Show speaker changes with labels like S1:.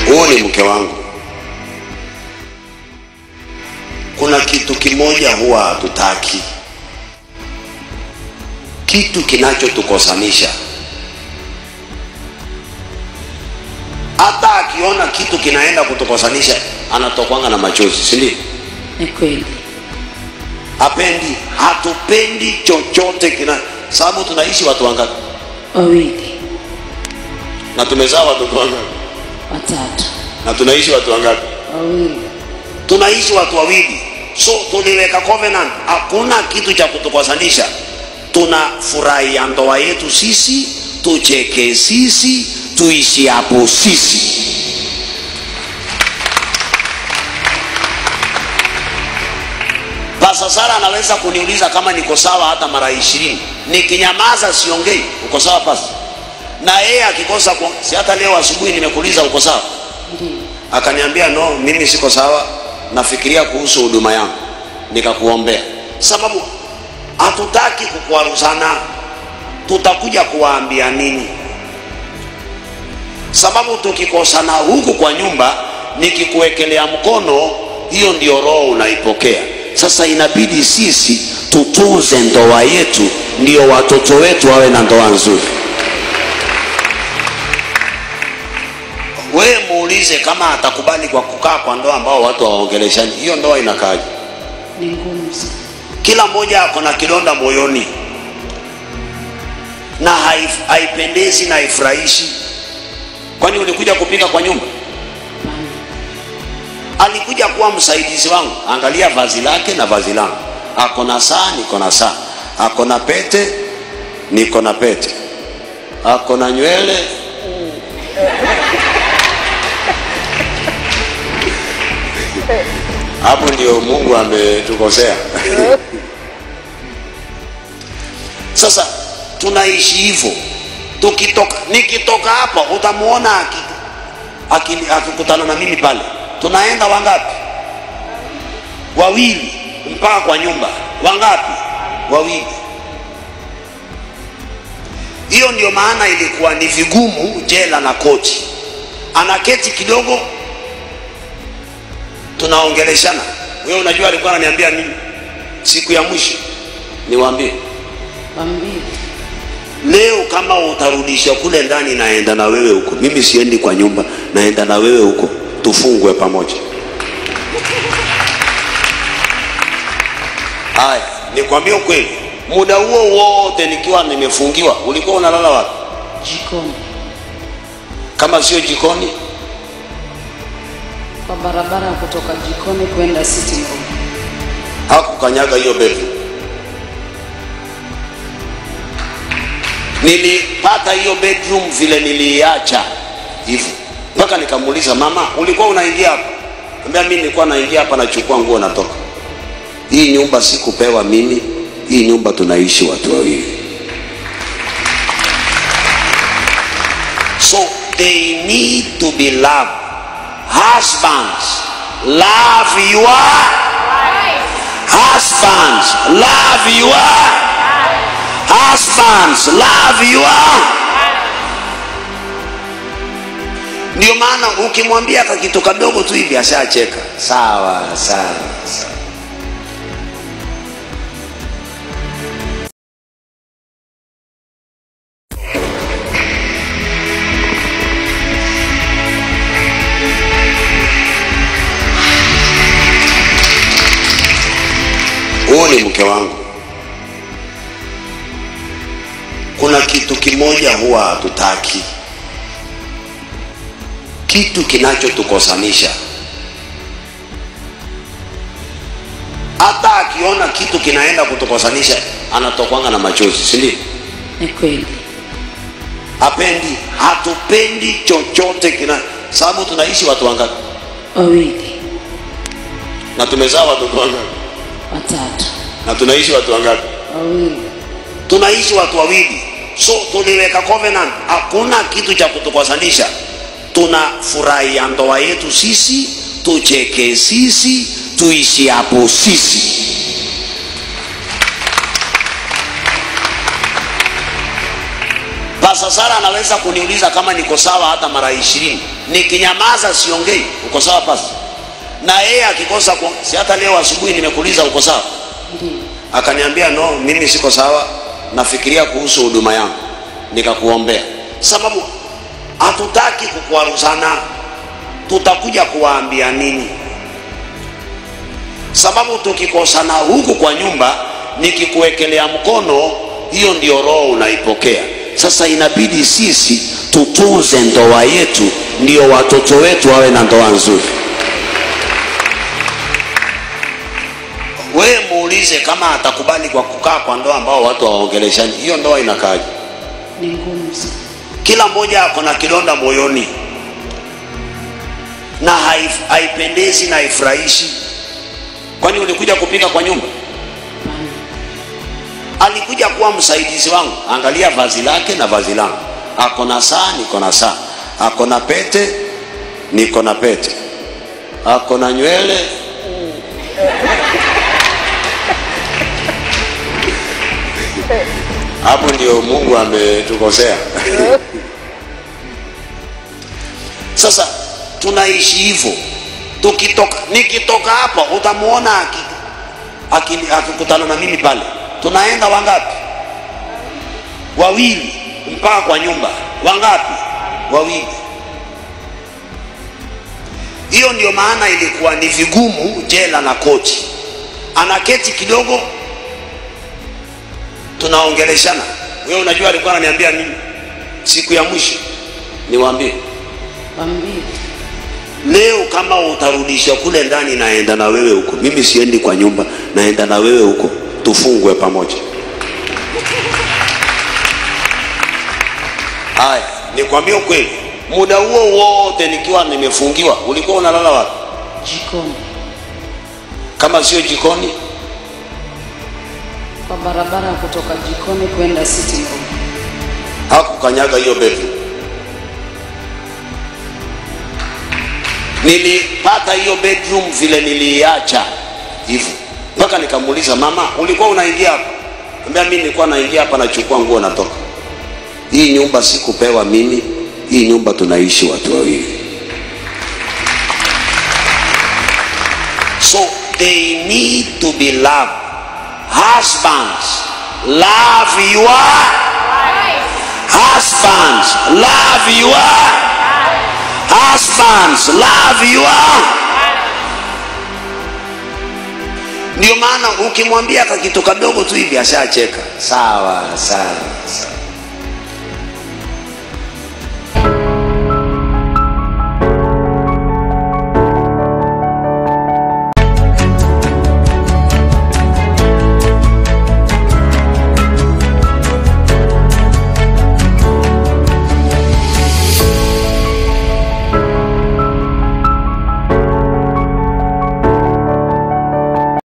S1: huyu ni mke wangu kuna kitu kimoja huwa hatutaki kitu kinachotukosanisha hata akiona kitu kinaenda kutukosanisha anatokwanga na machozi si ndio
S2: Ni kweli.
S1: hapendi hatupendi chochote kina sababu tunaishi watu wangapi
S2: Wawili,
S1: na tumezaa watoto wangapi
S2: watatu,
S1: na tunaishi watu wangapi
S2: wawili.
S1: tunaishi watu wawili so tuliweka covenant hakuna kitu cha kutukosanisha tunafurahia ndoa yetu sisi tucheke sisi tuishi hapo sisi Pasa Sara anaweza kuniuliza kama niko sawa hata mara ishirini nikinyamaza siongei uko sawa pasa na yeye akikosa ku... si hata leo asubuhi nimekuuliza uko sawa
S2: Ndiyo.
S1: akaniambia no mimi siko sawa nafikiria kuhusu huduma yangu nikakuombea sababu hatutaki kukwaruzana tutakuja kuwaambia nini sababu tukikosana huku kwa nyumba nikikuwekelea mkono hiyo ndio roho unaipokea sasa inabidi sisi tutunze ndoa yetu ndio watoto wetu wawe na ndoa nzuri wewe muulize kama atakubali kwa kukaa kwa ndoa ambao watu hawaongeleshani hiyo ndoa inakaaje
S2: Ni ngumu sana.
S1: kila mmoja ako na kidonda moyoni na haif- haipendezi na haifurahishi kwani ulikuja kupika kwa nyumba
S2: Hapana.
S1: alikuja kuwa msaidizi wangu angalia vazi lake na vazi langu ako na saa niko na saa ako na pete niko na pete ako na nywele hapo ndio mungu ametukosea sasa tunaishi hivyo tukitoka nikitoka hapa utamuona aki- aki- akikutana na mimi pale tunaenda wangapi wawili mpaka kwa nyumba wangapi wawili hiyo ndio maana ilikuwa ni vigumu jela na koti anaketi kidogo tunaongeleshana wewe unajua alikuwa ananiambia nini siku ya mwisho niwaambie
S2: Wambili.
S1: leo kama utarudisha kule ndani naenda na wewe huko mimi siendi kwa nyumba naenda na wewe huko tufungwe pamoja haya nikwambie ukweli muda huo wote nikiwa nimefungiwa ulikuwa unalala wapi
S2: Jikoni.
S1: kama sio jikoni
S2: Kwa barabara ya kutoka jikoni kwenda sitting room.
S1: hakukanyaga hiyo bedroom nilipata hiyo bedroom vile niliiacha hivyo mpaka nikamuuliza mama ulikuwa unaingia hapa ambia mi nilikuwa naingia hapa nachukua nguo natoka hii nyumba sikupewa mimi hii nyumba tunaishi watu wawili so they need to be loved husbands love your Husbands, love your husbands, love your. Ndio maana ukimwambia ka kitu kadogo tu hivi ashacheka. Sawa sawa. sawa. Huyu ni mke wangu. Kuna kitu kimoja huwa hatutaki, kitu kinachotukosanisha. Hata akiona kitu kinaenda kutukosanisha anatokwanga na machozi, si ndio?
S2: Ni kweli.
S1: Hapendi, hatupendi chochote kina, sababu tunaishi watu wangapi
S2: Wawili,
S1: na tumezaa watoto wangapi
S2: watatu,
S1: na tunaishi watu wangapi?
S2: wawili.
S1: tunaishi watu wawili so tuliweka covenant hakuna kitu cha kutukosanisha tunafurahia ndoa yetu sisi tucheke sisi tuishi hapo sisi Pasa Sara anaweza kuniuliza kama niko sawa hata mara ishirini, nikinyamaza siongei, uko sawa pasa? Na yeye akikosa ku... si hata leo asubuhi nimekuuliza uko sawa,
S2: Ndiyo.
S1: akaniambia no, mimi siko sawa, nafikiria kuhusu huduma yangu, nikakuombea. Sababu hatutaki kukwaruzana, tutakuja kuwaambia nini? Sababu tukikosana huku kwa nyumba, nikikuwekelea mkono, hiyo ndio roho unaipokea. Sasa inabidi sisi tutunze ndoa yetu, ndio watoto wetu wawe na ndoa nzuri. Wewe muulize kama atakubali kwa kukaa kwa ndoa ambao watu hawaongeleshani, hiyo ndoa inakaaje?
S2: Ni ngumu sana.
S1: Kila mmoja ako na kidonda moyoni na haif- haipendezi na haifurahishi. Kwani ulikuja kupika kwa nyumba?
S2: Hapana.
S1: Alikuja kuwa msaidizi wangu. Angalia vazi lake na vazi langu, ako na saa, niko na saa, ako na pete, niko na pete, ako na nywele hapo ndio Mungu ametukosea. Sasa tunaishi hivyo, tukitoka nikitoka hapa utamuona aki- aki- akikutana na mimi pale, tunaenda wangapi? Wawili mpaka kwa nyumba. Wangapi? Wawili. Hiyo ndio maana ilikuwa ni vigumu jela na koti, anaketi kidogo tunaongeleshana. Wewe unajua alikuwa ananiambia nini siku ya mwisho? Niwaambie
S2: Wambie.
S1: leo, kama utarudisha kule ndani, naenda na wewe huko. Mimi siendi kwa nyumba, naenda na wewe huko, tufungwe pamoja. Haya, nikwambie ukweli, muda huo wote nikiwa nimefungiwa, ulikuwa unalala wapi?
S2: Jikoni.
S1: Kama sio jikoni,
S2: Kwa barabara ya kutoka jikoni kwenda sitting room.
S1: hakukanyaga hiyo bedroom. Nilipata hiyo bedroom vile niliiacha hivyo, mpaka nikamuuliza mama, ulikuwa unaingia hapa? Ambia mimi nilikuwa naingia hapa, nachukua nguo, natoka. Hii nyumba sikupewa mimi, hii nyumba tunaishi watu wawili. So they need to be loved. Husbands, love your Husbands, love your husbands, love your. Ndio maana ukimwambia kakitu kadogo tu hivi ashacheka. Sawa sawa sawa.